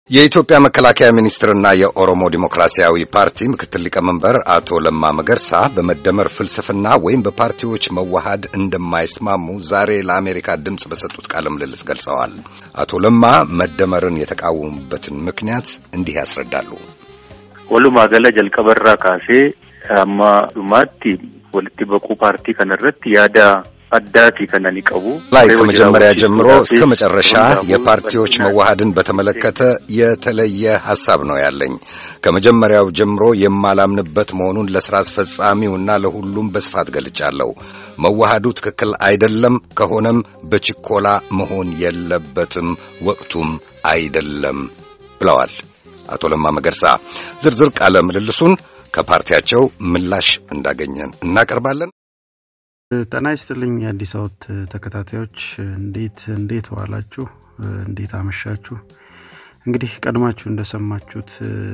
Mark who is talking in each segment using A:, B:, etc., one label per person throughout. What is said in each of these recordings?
A: የኢትዮጵያ መከላከያ ሚኒስትርና የኦሮሞ ዲሞክራሲያዊ ፓርቲ ምክትል ሊቀመንበር አቶ ለማ መገርሳ በመደመር ፍልስፍና ወይም በፓርቲዎች መዋሃድ እንደማይስማሙ ዛሬ ለአሜሪካ ድምፅ በሰጡት ቃለ ምልልስ ገልጸዋል። አቶ ለማ መደመርን የተቃወሙበትን ምክንያት እንዲህ ያስረዳሉ።
B: ወሉማ ገለ ጀልቀበራ ካሴ አማ ዱማቲ ወልቲ በቁ ፓርቲ ከነረት ያዳ አዳቲ ከነኒ ቀቡ
A: ላይ ከመጀመሪያ ጀምሮ እስከ መጨረሻ የፓርቲዎች መዋሃድን በተመለከተ የተለየ ሐሳብ ነው ያለኝ። ከመጀመሪያው ጀምሮ የማላምንበት መሆኑን ለሥራ አስፈጻሚውና ለሁሉም በስፋት ገልጫለሁ። መዋሃዱ ትክክል አይደለም፣ ከሆነም በችኮላ መሆን የለበትም፣ ወቅቱም አይደለም ብለዋል አቶ ለማ መገርሳ። ዝርዝር ቃለ ምልልሱን ከፓርቲያቸው ምላሽ እንዳገኘን እናቀርባለን።
C: ጤና ይስጥልኝ የአዲስ አበባ ተከታታዮች፣ እንዴት እንዴት ዋላችሁ? እንዴት አመሻችሁ? እንግዲህ ቀድማችሁ እንደሰማችሁት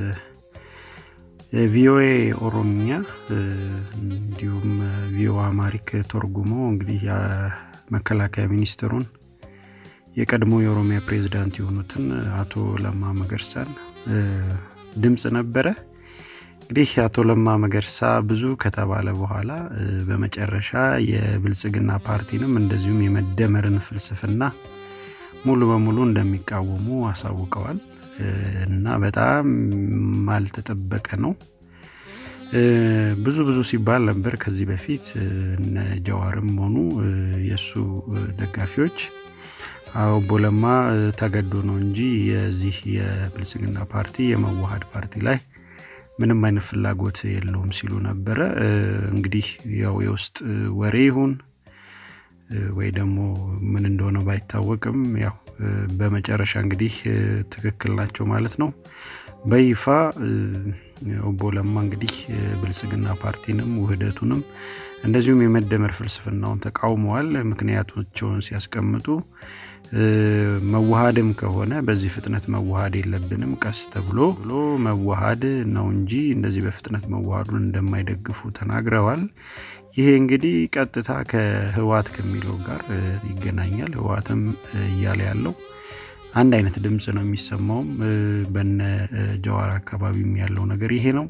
C: ቪኦኤ ኦሮምኛ እንዲሁም ቪኦ አማሪክ ተርጉሞ እንግዲህ የመከላከያ ሚኒስትሩን የቀድሞ የኦሮሚያ ፕሬዚዳንት የሆኑትን አቶ ለማ መገርሳን ድምፅ ነበረ። እንግዲህ አቶ ለማ መገርሳ ብዙ ከተባለ በኋላ በመጨረሻ የብልጽግና ፓርቲንም እንደዚሁም የመደመርን ፍልስፍና ሙሉ በሙሉ እንደሚቃወሙ አሳውቀዋል እና በጣም አልተጠበቀ ነው። ብዙ ብዙ ሲባል ነበር ከዚህ በፊት እነ ጀዋርም ሆኑ የእሱ ደጋፊዎች ኦቦ ለማ ተገዶ ነው እንጂ የዚህ የብልጽግና ፓርቲ የመዋሃድ ፓርቲ ላይ ምንም አይነት ፍላጎት የለውም ሲሉ ነበረ። እንግዲህ ያው የውስጥ ወሬ ይሁን ወይ ደግሞ ምን እንደሆነ ባይታወቅም ያው በመጨረሻ እንግዲህ ትክክል ናቸው ማለት ነው። በይፋ ኦቦ ለማ እንግዲህ ብልጽግና ፓርቲንም ውህደቱንም እንደዚሁም የመደመር ፍልስፍናውን ተቃውመዋል። ምክንያቶቻቸውን ሲያስቀምጡ መዋሃድም ከሆነ በዚህ ፍጥነት መዋሃድ የለብንም ቀስ ተብሎ ብሎ መዋሃድ ነው እንጂ እንደዚህ በፍጥነት መዋሃዱን እንደማይደግፉ ተናግረዋል። ይሄ እንግዲህ ቀጥታ ከህዋት ከሚለው ጋር ይገናኛል። ህዋትም እያለ ያለው አንድ አይነት ድምፅ ነው የሚሰማውም በነ ጀዋር አካባቢም ያለው ነገር ይሄ ነው።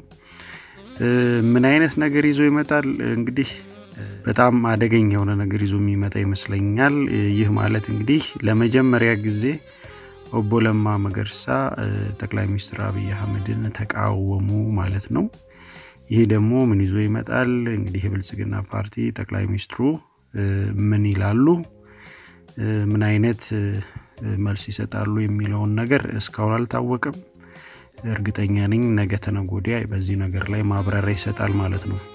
C: ምን አይነት ነገር ይዞ ይመጣል እንግዲህ በጣም አደገኛ የሆነ ነገር ይዞ የሚመጣ ይመስለኛል። ይህ ማለት እንግዲህ ለመጀመሪያ ጊዜ ኦቦ ለማ መገርሳ ጠቅላይ ሚኒስትር አብይ አህመድን ተቃወሙ ማለት ነው። ይህ ደግሞ ምን ይዞ ይመጣል እንግዲህ የብልጽግና ፓርቲ ጠቅላይ ሚኒስትሩ ምን ይላሉ፣ ምን አይነት መልስ ይሰጣሉ የሚለውን ነገር እስካሁን አልታወቅም። እርግጠኛ ነኝ ነገ ተነገ ወዲያ በዚህ ነገር ላይ ማብራሪያ ይሰጣል ማለት ነው።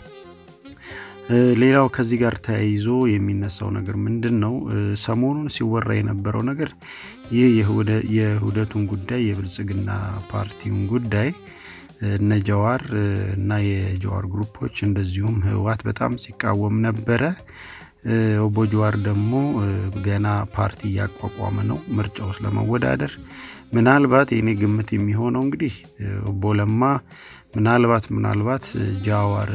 C: ሌላው ከዚህ ጋር ተያይዞ የሚነሳው ነገር ምንድን ነው? ሰሞኑን ሲወራ የነበረው ነገር ይህ የውህደቱን ጉዳይ የብልጽግና ፓርቲውን ጉዳይ እነ ጀዋር እና የጀዋር ግሩፖች እንደዚሁም ህወሓት በጣም ሲቃወም ነበረ። ኦቦ ጀዋር ደግሞ ገና ፓርቲ እያቋቋመ ነው ምርጫ ውስጥ ለመወዳደር። ምናልባት የኔ ግምት የሚሆነው እንግዲህ ኦቦ ለማ ምናልባት ምናልባት ጃዋር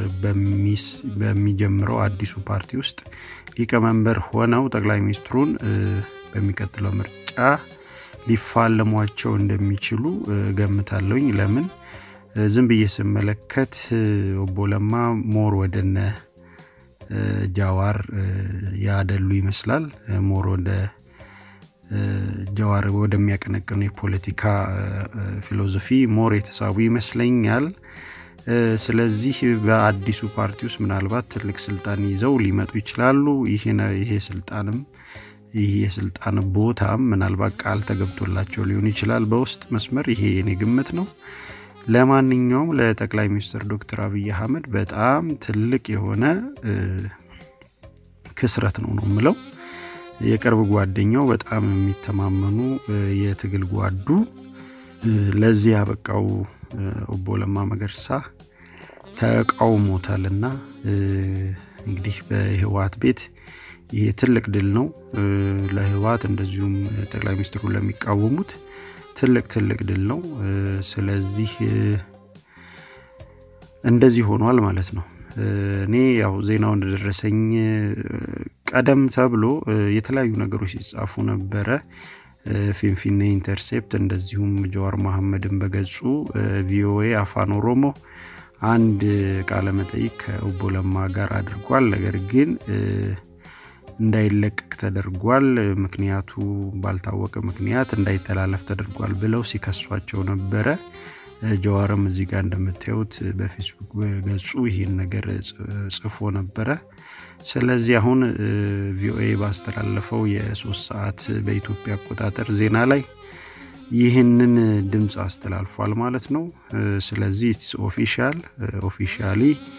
C: በሚጀምረው አዲሱ ፓርቲ ውስጥ ሊቀመንበር ሆነው ጠቅላይ ሚኒስትሩን በሚቀጥለው ምርጫ ሊፋለሟቸው እንደሚችሉ ገምታለሁኝ። ለምን ዝም ብዬ ስመለከት ኦቦ ለማ ሞር ወደነ ጃዋር ያደሉ ይመስላል። ሞር ወደ ጀዋር ወደሚያቀነቅኑ የፖለቲካ ፊሎዞፊ ሞር የተሳቡ ይመስለኛል። ስለዚህ በአዲሱ ፓርቲ ውስጥ ምናልባት ትልቅ ስልጣን ይዘው ሊመጡ ይችላሉ። ይሄ ስልጣንም ይህ የስልጣን ቦታም ምናልባት ቃል ተገብቶላቸው ሊሆን ይችላል በውስጥ መስመር። ይሄ የኔ ግምት ነው። ለማንኛውም ለጠቅላይ ሚኒስትር ዶክተር አብይ አህመድ በጣም ትልቅ የሆነ ክስረት ነው ነው የምለው የቅርብ ጓደኛው በጣም የሚተማመኑ የትግል ጓዱ ለዚህ ያበቃው ኦቦ ለማ መገርሳ ተቃውሞታልና እንግዲህ በህወሓት ቤት ይሄ ትልቅ ድል ነው ለህወሓት እንደዚሁም ጠቅላይ ሚኒስትሩ ለሚቃወሙት ትልቅ ትልቅ ድል ነው። ስለዚህ እንደዚህ ሆኗል ማለት ነው። እኔ ያው ዜናው እንደደረሰኝ ቀደም ተብሎ የተለያዩ ነገሮች ሲጻፉ ነበረ። ፊንፊኔ ኢንተርሴፕት እንደዚሁም ጀዋር መሐመድን በገጹ ቪኦኤ አፋን ኦሮሞ አንድ ቃለ መጠይቅ ከኦቦ ለማ ጋር አድርጓል። ነገር ግን እንዳይለቀቅ ተደርጓል። ምክንያቱ ባልታወቀ ምክንያት እንዳይተላለፍ ተደርጓል ብለው ሲከሷቸው ነበረ። ጀዋርም እዚህ ጋር እንደምታዩት በፌስቡክ ገጹ ይህን ነገር ጽፎ ነበረ። ስለዚህ አሁን ቪኦኤ ባስተላለፈው የሶስት ሰዓት በኢትዮጵያ አቆጣጠር ዜና ላይ ይህንን ድምፅ አስተላልፏል ማለት ነው። ስለዚህ ኦፊሻል ኦፊሻሊ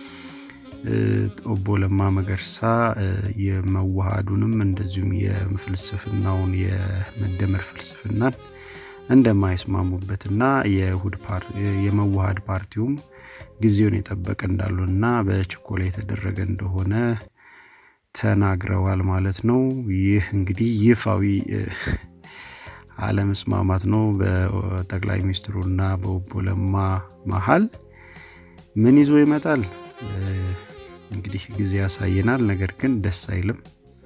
C: ኦቦ ለማ መገርሳ የመዋሃዱንም እንደዚሁም የፍልስፍናውን የመደመር ፍልስፍናን እንደማይስማሙበትና የመዋሃድ ፓርቲውም ጊዜውን የጠበቀ እንዳሉና በችኮላ የተደረገ እንደሆነ ተናግረዋል ማለት ነው። ይህ እንግዲህ ይፋዊ አለመስማማት ነው በጠቅላይ ሚኒስትሩና በኦቦ ለማ መሀል። ምን ይዞ ይመጣል እንግዲህ ጊዜ ያሳየናል። ነገር ግን ደስ አይልም።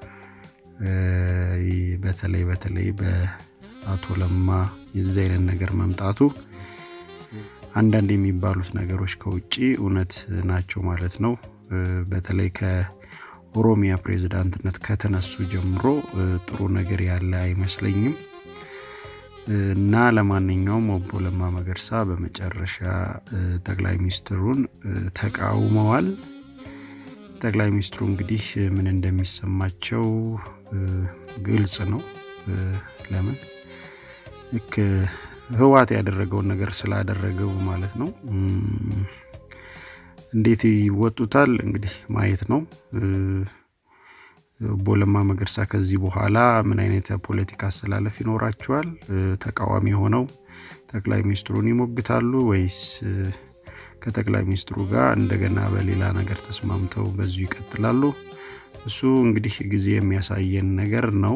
C: በተለይ በተለይ በአቶ ለማ የዚህ አይነት ነገር መምጣቱ አንዳንድ የሚባሉት ነገሮች ከውጭ እውነት ናቸው ማለት ነው። በተለይ ከኦሮሚያ ፕሬዝዳንትነት ከተነሱ ጀምሮ ጥሩ ነገር ያለ አይመስለኝም። እና ለማንኛውም ኦቦ ለማ መገርሳ በመጨረሻ ጠቅላይ ሚኒስትሩን ተቃውመዋል። ጠቅላይ ሚኒስትሩ እንግዲህ ምን እንደሚሰማቸው ግልጽ ነው። ለምን ልክ ህዋት ያደረገውን ነገር ስላደረገው ማለት ነው። እንዴት ይወጡታል እንግዲህ ማየት ነው። ኦቦ ለማ መገርሳ ከዚህ በኋላ ምን አይነት የፖለቲካ አስተላለፍ ይኖራቸዋል? ተቃዋሚ ሆነው ጠቅላይ ሚኒስትሩን ይሞግታሉ ወይስ ከጠቅላይ ሚኒስትሩ ጋር እንደገና በሌላ ነገር ተስማምተው በዚሁ ይቀጥላሉ? እሱ እንግዲህ ጊዜ የሚያሳየን ነገር ነው።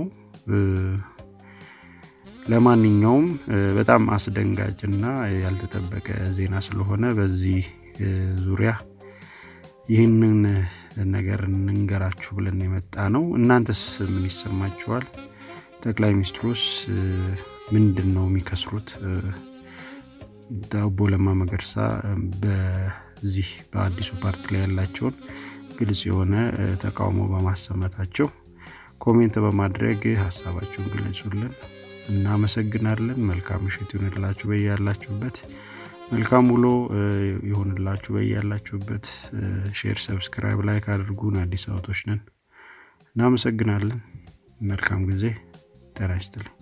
C: ለማንኛውም በጣም አስደንጋጭና ያልተጠበቀ ዜና ስለሆነ በዚህ ዙሪያ ይህንን ነገር እንንገራችሁ ብለን የመጣ ነው። እናንተስ ምን ይሰማችኋል? ጠቅላይ ሚኒስትሩስ ምንድን ነው የሚከስሩት? ኦቦ ለማ መገርሳ በዚህ በአዲሱ ፓርቲ ላይ ያላቸውን ግልጽ የሆነ ተቃውሞ በማሰማታቸው ኮሜንት በማድረግ ሀሳባቸውን ግለጹልን። እናመሰግናለን። መልካም ምሽት ይሆንላችሁ በያላችሁበት። መልካም ውሎ ይሆንላችሁ በያላችሁበት። ሼር፣ ሰብስክራይብ፣ ላይክ አድርጉን። አዲስ አበቦች ነን። እናመሰግናለን። መልካም ጊዜ። ጤና ይስጥልኝ።